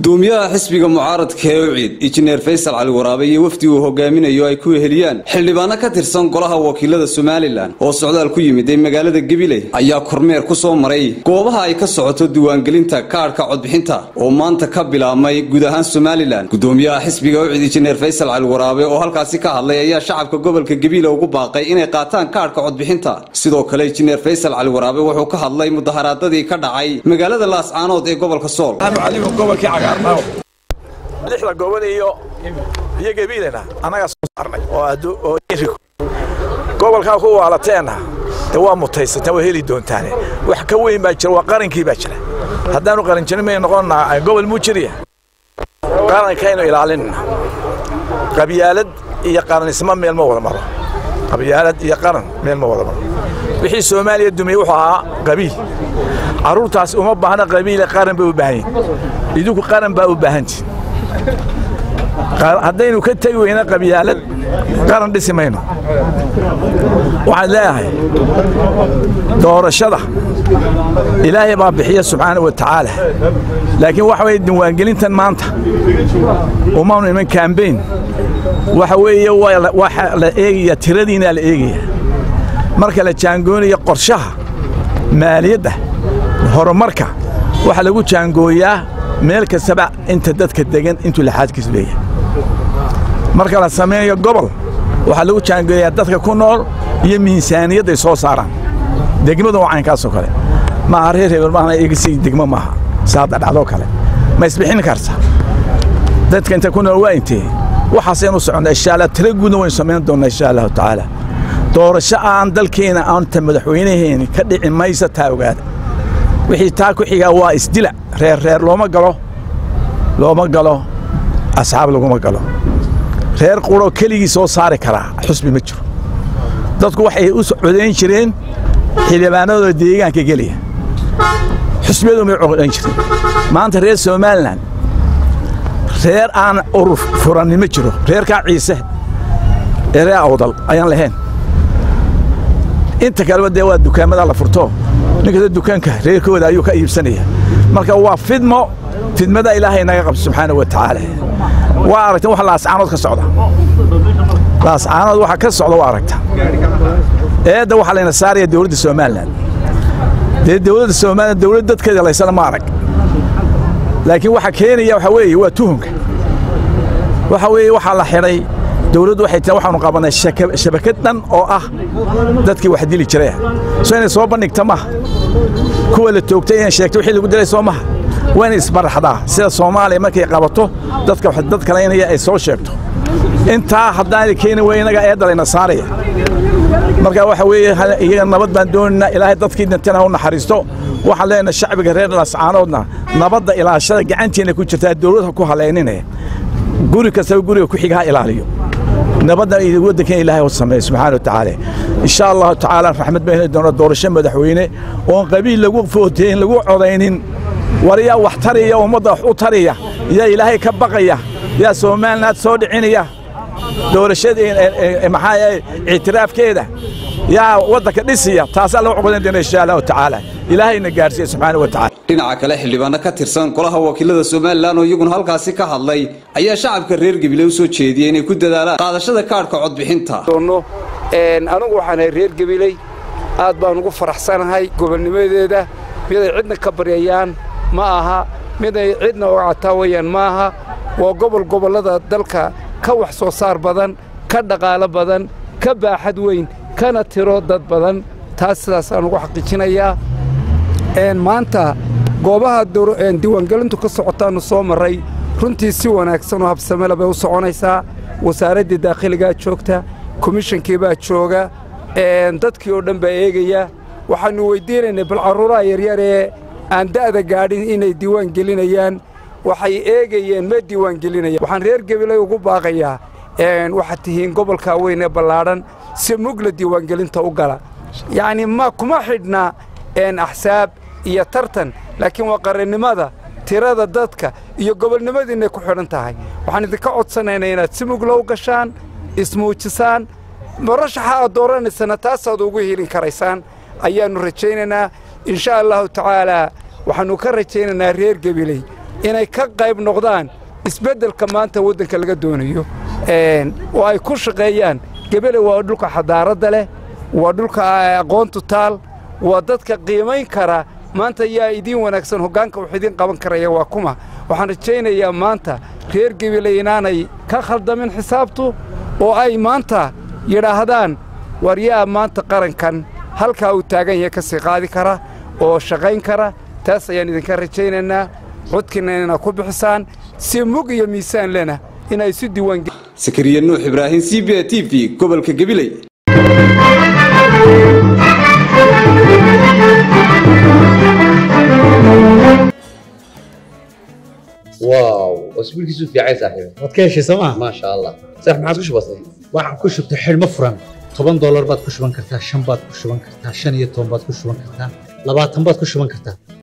gudoomiyaha xisbiga mucaaradka ee uciid injineer faysal cali waraabe iyo wafdi uu hogaaminayo ay ku weheliyaan xildhibaano ka tirsan golaha wakiilada somalilan oo socdaal ku yimid ee magaalada gabiley ayaa kormeer ku soo maray goobaha ay ka socoto diiwaangelinta kaadhka codbixinta oo maanta ka bilaabmay guud ahaan somalilan gudoomiyaha xisbiga uciid injineer faysal cali waraabe oo halkaasi ka hadlay ayaa shacabka gobolka gabiile ugu baaqay inay qaataan kaadhka codbixinta sidoo kale injineer faysal cali waraabe wuxuu ka hadlay mudaharaadadii ka dhacay magaalada laascaanood ee gobolka sool lixda gobol iyo iyo gabiilena annagaa soo saarnay oo gobolkaa ku waalateenna de waa mutaysataan waa heli doontaane wax ka weyn baa jira waa qarankii baa jira haddaanu qaran jirin may noqonnaa gobol muu jiriya qarankaynu ilaalinna qabyaalad iyo qaranismo meel ma wada maro qabyaalad iyo qaran meel ma wada maro wixii soomaaliya dumiyey wuxuu ahaa qabiil carruurtaasi uma baahna qabiile qaran bay u baahan yihin idinku qaran baa u baahantihin haddaynu ka tegi weyna qabyaalad qaran dhisi mayno waxaan leeyahay doorashada ilaahay baa bixiya subxaana wa tacaala laakiin waxa weye diiwaangelintan maanta umaanu iman kambayn waxa weeye waxa la eegaya tiradiinaa la eegaya marka la jaangoonayo qorshaha maaliyadda horumarka waxaa lagu jaangooyaa meel kastaba inta dadka degan intuu laxaadkiis leeyahay marka la samaynayo gobol waxaa lagu jaangooyaa dadka ku nool iyo miisaaniyadday soo saaraan degmadu waa caynkaasoo kale maaha reer hebel maahna egisi degmo maaha saadda dhacdoo kale ma isbixin karta dadka inta ku nool waa intee waxaasaynu soconnaa insha allah tira guudna waynu samayn doonnaa insha allahu tacaala doorasho aan dalkeena aanta madaxweynaheeni ka dhici maysa taa ogaada wixii taa ku xigaa waa isdila reer reer looma galo looma galo asxaab laguma galo reer quroo keligii soo saari karaa xusbi ma jiro dadku waxay u codayn jireen xildhibaanadooda deegaanka geliya xusbiyadu may codayn jireen maanta reer somalilan reer aan urur furanni ma jiro reerkaa ciise ee reer awdal ayaan lahayn inta kaleba dee waa dukaamada la furto ninkasta dukaanka reerkooda ayuu ka iibsanaya marka waa fidmo fidmada ilaahay naga qabto subxaana wa tacaala waa aragta wax laascaanood ka socda laascaanood waxa ka socda waa aragta eedda waxaa layna saaraya dowladda somalilan dee dowladda somalilan dowlad dadkeeda laysana ma arag laakiin waxa keenaya waxa weeye waa tuhunka waxa weeye waxaa la xidhay dowladdu waxay tii waxaanu qabannay shabakad dhan oo ah dadkii wax dili jiraya soo inay soo bandhigta maha kuwa la toogtay inay sheegto wixii lagu dilay soo maha waa inay isbaraxdaa sida soomaaliya markay qabato dadka dad kalaynaya ay soo sheegto intaa haddaanay keeni wey innaga eedda layna saaraya marka waxa weeye iyaga nabad baan doonaynaa ilaahay dadkii dhintana ha u naxariisto waxaan leenahay shacbiga reer lascaanoodna nabadda ilaashada gacanteena ku jirtaa dowlad ha ku halaynine guri kastaba guriga ku xiga ha ilaaliyo nabadda waddankan ilaahay u sameeya subxaana wa tacaala insha allahu tacaala raxmad baan heli doona doorasho madaxweyne oon qabiil lagu footeyn lagu codaynin war yaa wax tariya ummadda wax u tariya yaa ilaahay ka baqaya yaa somaliland soo dhicinaya doorashada maxaa ictiraafkeeda yaa waddanka dhisiya taasaa lagu codayn doona insha allahu tacaala ilaahayna gaarsiiya subxaana wa tacala dhinaca kale xildhibaano ka tirsan golaha wakiilada somalilan oo iyaguna halkaasi ka hadlay ayaa shacabka reer gabiley u soo jeediyey inay ku dadaalaan qaadashada kaadhka codbixinta anigu waxaanahay reer gabiley aad baan ugu faraxsanahay gobolnimadeeda miday cidna ka baryayaan ma aha miday cidna uga cataawayaan ma aha waa gobol gobollada dalka ka wax soo saar badan ka dhaqaalo badan ka baaxad weyn kana tiro dad badan taas sidaasaan ugu xaqiijinayaa maanta goobaha diiwaangelintu ka socotaannu soo marray runtii si wanaagsanoo habsamela bay u soconaysaa wasaaraddii daakhiligaa joogta komishankii baa jooga dadkii oo dhan baa eegaya waxaannu weyddiinaynay bal carruuraha yaryar ee aan da'da gaadhin inay diiwaan gelinayaan waxay eegayeen ma diiwaangelinayaan waxaan reer gabilay ugu baaqayaa waxaad tihiin gobolkaa weyn ee ballaadhan si mugla diiwaangelinta u gala yacnii ma kuma xidhna axsaab iyo tartan laakiin waa qarannimada tirada dadka iyo gobolnimadiinay ku xidhan tahay waxaan idinka codsanaynaa inaad si mugla u gashaan ismuujisaan murashaxa aad dooranaysana taasaad ugu helin karaysaan ayaannu rajaynaynaa insha allahu tacaalaa waxaannu ka rajaynaynaa reer gabiley inay ka qayb noqdaan isbeddelka maanta waddanka laga doonayo oo ay ku shaqeeyaan gebele waa dhulka xadaaradda leh waa dhulka aqoontu taal waa dadka qiimayn kara maanta yaa idiin wanaagsan hoggaanka wax idiin qaban karaya waa kuma waxaan rajaynayaa maanta reer gebele inaanay ka khaldamin xisaabtu oo ay maanta yidhaahdaan war yaa maanta qarankan halkaa uu taagan yahay ka sii qaadi kara oo shaqayn kara taas ayaan idinka rajaynaynaa codkiinna inaa ku bixisaan si mug iyo miisaan lena inay isu diiwaan sakariye nuux ibraahim c b a t v gobolka gabiley واو اسبوعك في عين صاحبي waad ka heshay sooma ما شاء الله صح ما عادش بسيط waxaan ku shubtay xidhmo furan toban doolar baad ku shuban kartaa shan baad ku shuban kartaa shan iyo toban baad ku shuban kartaa labaatan baad ku shuban kartaa